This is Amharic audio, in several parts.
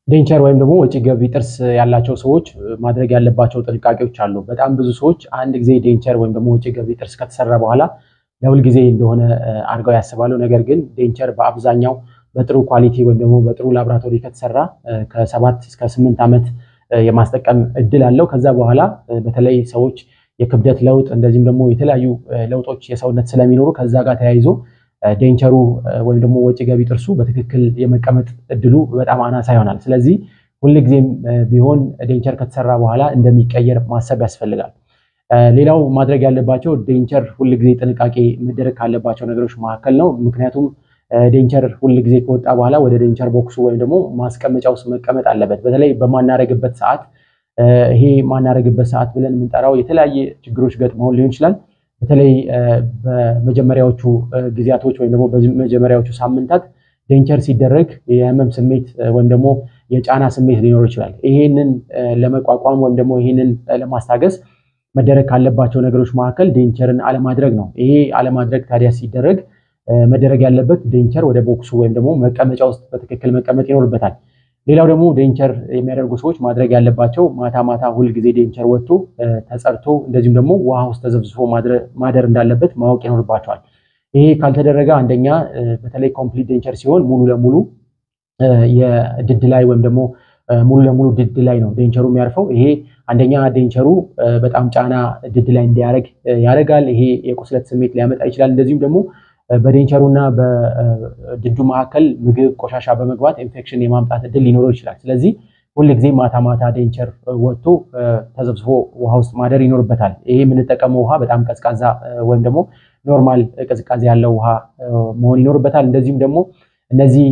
ዴንቸር ወይም ደግሞ ወጪ ገቢ ጥርስ ያላቸው ሰዎች ማድረግ ያለባቸው ጥንቃቄዎች አሉ። በጣም ብዙ ሰዎች አንድ ጊዜ ዴንቸር ወይም ደግሞ ወጪ ገቢ ጥርስ ከተሰራ በኋላ ለሁል ጊዜ እንደሆነ አድርገው ያስባሉ። ነገር ግን ዴንቸር በአብዛኛው በጥሩ ኳሊቲ ወይም ደግሞ በጥሩ ላቦራቶሪ ከተሰራ ከሰባት እስከ ስምንት ዓመት የማስጠቀም እድል አለው። ከዛ በኋላ በተለይ ሰዎች የክብደት ለውጥ እንደዚሁም ደግሞ የተለያዩ ለውጦች የሰውነት ስለሚኖሩ ከዛ ጋር ተያይዞ ዴንቸሩ ወይም ደግሞ ወጪ ገቢ ጥርሱ በትክክል የመቀመጥ እድሉ በጣም አናሳ ይሆናል። ስለዚህ ሁልጊዜም ቢሆን ዴንቸር ከተሰራ በኋላ እንደሚቀየር ማሰብ ያስፈልጋል። ሌላው ማድረግ ያለባቸው ዴንቸር ሁልጊዜ ጥንቃቄ መደረግ ካለባቸው ነገሮች መካከል ነው። ምክንያቱም ዴንቸር ሁልጊዜ ከወጣ በኋላ ወደ ዴንቸር ቦክሱ ወይም ደግሞ ማስቀመጫ ውስጥ መቀመጥ አለበት። በተለይ በማናረግበት ሰዓት ይሄ ማናረግበት ሰዓት ብለን የምንጠራው የተለያየ ችግሮች ገጥመውን ሊሆን ይችላል። በተለይ በመጀመሪያዎቹ ጊዜያቶች ወይም ደግሞ በመጀመሪያዎቹ ሳምንታት ዴንቸር ሲደረግ የህመም ስሜት ወይም ደግሞ የጫና ስሜት ሊኖር ይችላል። ይሄንን ለመቋቋም ወይም ደግሞ ይሄንን ለማስታገስ መደረግ ካለባቸው ነገሮች መካከል ዴንቸርን አለማድረግ ነው። ይሄ አለማድረግ ታዲያ ሲደረግ መደረግ ያለበት ዴንቸር ወደ ቦክሱ ወይም ደግሞ መቀመጫ ውስጥ በትክክል መቀመጥ ይኖርበታል። ሌላው ደግሞ ዴንቸር የሚያደርጉ ሰዎች ማድረግ ያለባቸው ማታ ማታ ሁልጊዜ ዴንቸር ወጥቶ ተጸድቶ እንደዚሁም ደግሞ ውሃ ውስጥ ተዘብዝፎ ማደር እንዳለበት ማወቅ ይኖርባቸዋል። ይሄ ካልተደረገ አንደኛ በተለይ ኮምፕሊት ዴንቸር ሲሆን ሙሉ ለሙሉ የድድ ላይ ወይም ደግሞ ሙሉ ለሙሉ ድድ ላይ ነው ዴንቸሩ የሚያርፈው። ይሄ አንደኛ ዴንቸሩ በጣም ጫና ድድ ላይ እንዲያደርግ ያደርጋል። ይሄ የቁስለት ስሜት ሊያመጣ ይችላል። እንደዚሁም ደግሞ በዴንቸሩ እና በድዱ መካከል ምግብ ቆሻሻ በመግባት ኢንፌክሽን የማምጣት እድል ሊኖረው ይችላል። ስለዚህ ሁልጊዜ ማታ ማታ ዴንቸር ወጥቶ ተዘብዝፎ ውሃ ውስጥ ማደር ይኖርበታል። ይሄ የምንጠቀመው ውሃ በጣም ቀዝቃዛ ወይም ደግሞ ኖርማል ቅዝቃዜ ያለው ውሃ መሆን ይኖርበታል። እንደዚሁም ደግሞ እነዚህ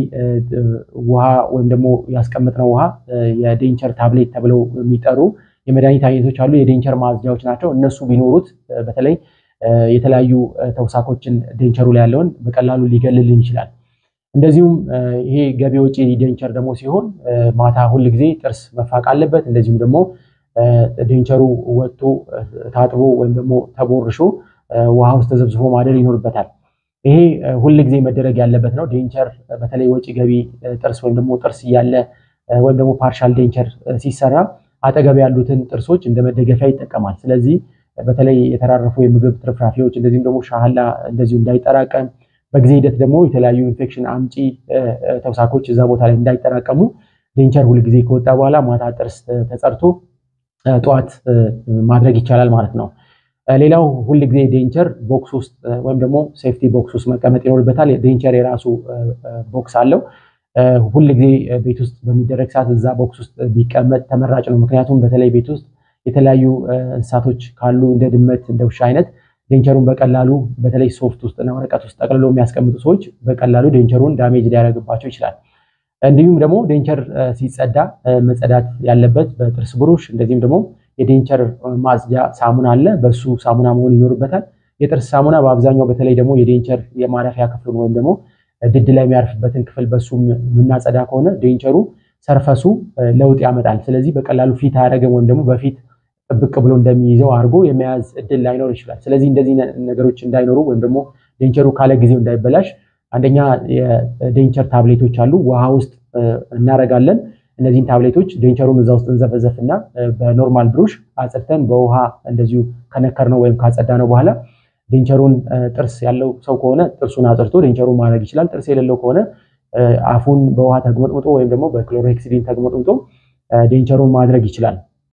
ውሃ ወይም ደግሞ ያስቀመጥነው ውሃ የዴንቸር ታብሌት ተብለው የሚጠሩ የመድኃኒት አይነቶች አሉ። የዴንቸር ማጽጃዎች ናቸው። እነሱ ቢኖሩት በተለይ የተለያዩ ተውሳኮችን ዴንቸሩ ላይ ያለውን በቀላሉ ሊገልልን ይችላል። እንደዚሁም ይሄ ገቢ ወጪ ዴንቸር ደግሞ ሲሆን ማታ ሁል ጊዜ ጥርስ መፋቅ አለበት። እንደዚሁም ደግሞ ዴንቸሩ ወጥቶ ታጥቦ ወይም ደግሞ ተቦርሾ ውሃ ውስጥ ተዘብዝፎ ማደር ይኖርበታል። ይሄ ሁል ጊዜ መደረግ ያለበት ነው። ዴንቸር በተለይ ወጪ ገቢ ጥርስ ወይም ደግሞ ጥርስ እያለ ወይም ደግሞ ፓርሻል ዴንቸር ሲሰራ አጠገብ ያሉትን ጥርሶች እንደ መደገፊያ ይጠቀማል። ስለዚህ በተለይ የተራረፉ የምግብ ትርፍራፊዎች እንደዚሁም ደግሞ ሻህላ እንደዚሁ እንዳይጠራቀም በጊዜ ሂደት ደግሞ የተለያዩ ኢንፌክሽን አምጪ ተውሳኮች እዛ ቦታ ላይ እንዳይጠራቀሙ ዴንቸር ሁልጊዜ ከወጣ በኋላ ማታ ጥርስ ተጸድቶ ጠዋት ማድረግ ይቻላል ማለት ነው። ሌላው ሁልጊዜ ዴንቸር ቦክስ ውስጥ ወይም ደግሞ ሴፍቲ ቦክስ ውስጥ መቀመጥ ይኖርበታል። ዴንቸር የራሱ ቦክስ አለው። ሁልጊዜ ቤት ውስጥ በሚደረግ ሰዓት እዛ ቦክስ ውስጥ ቢቀመጥ ተመራጭ ነው። ምክንያቱም በተለይ ቤት ውስጥ የተለያዩ እንስሳቶች ካሉ እንደ ድመት፣ እንደ ውሻ አይነት ዴንቸሩን በቀላሉ በተለይ ሶፍት ውስጥ እና ወረቀት ውስጥ ጠቅልሎ የሚያስቀምጡ ሰዎች በቀላሉ ዴንቸሩን ዳሜጅ ሊያደርግባቸው ይችላል። እንዲሁም ደግሞ ዴንቸር ሲጸዳ መጸዳት ያለበት በጥርስ ብሩሽ እንደዚሁም ደግሞ የዴንቸር ማጽጃ ሳሙና አለ። በሱ ሳሙና መሆን ይኖርበታል። የጥርስ ሳሙና በአብዛኛው በተለይ ደግሞ የዴንቸር የማረፊያ ክፍሉን ወይም ደግሞ ድድ ላይ የሚያርፍበትን ክፍል በሱ የምናጸዳ ከሆነ ዴንቸሩ ሰርፈሱ ለውጥ ያመጣል። ስለዚህ በቀላሉ ፊት አያደርግም ወይም ደግሞ በፊት ጥብቅ ብሎ እንደሚይዘው አድርጎ የመያዝ እድል ላይኖር ይችላል። ስለዚህ እንደዚህ ነገሮች እንዳይኖሩ ወይም ደግሞ ዴንቸሩ ካለ ጊዜው እንዳይበላሽ አንደኛ የዴንቸር ታብሌቶች አሉ። ውሃ ውስጥ እናረጋለን። እነዚህን ታብሌቶች ዴንቸሩን እዛ ውስጥ እንዘፈዘፍና በኖርማል ብሩሽ አጽድተን በውሃ እንደዚሁ ከነከር ነው ወይም ካጸዳ ነው በኋላ ዴንቸሩን ጥርስ ያለው ሰው ከሆነ ጥርሱን አጽድቶ ዴንቸሩን ማድረግ ይችላል። ጥርስ የሌለው ከሆነ አፉን በውሃ ተግመጥምጦ ወይም ደግሞ በክሎሮሄክሲዲን ተግመጥምጦ ዴንቸሩን ማድረግ ይችላል።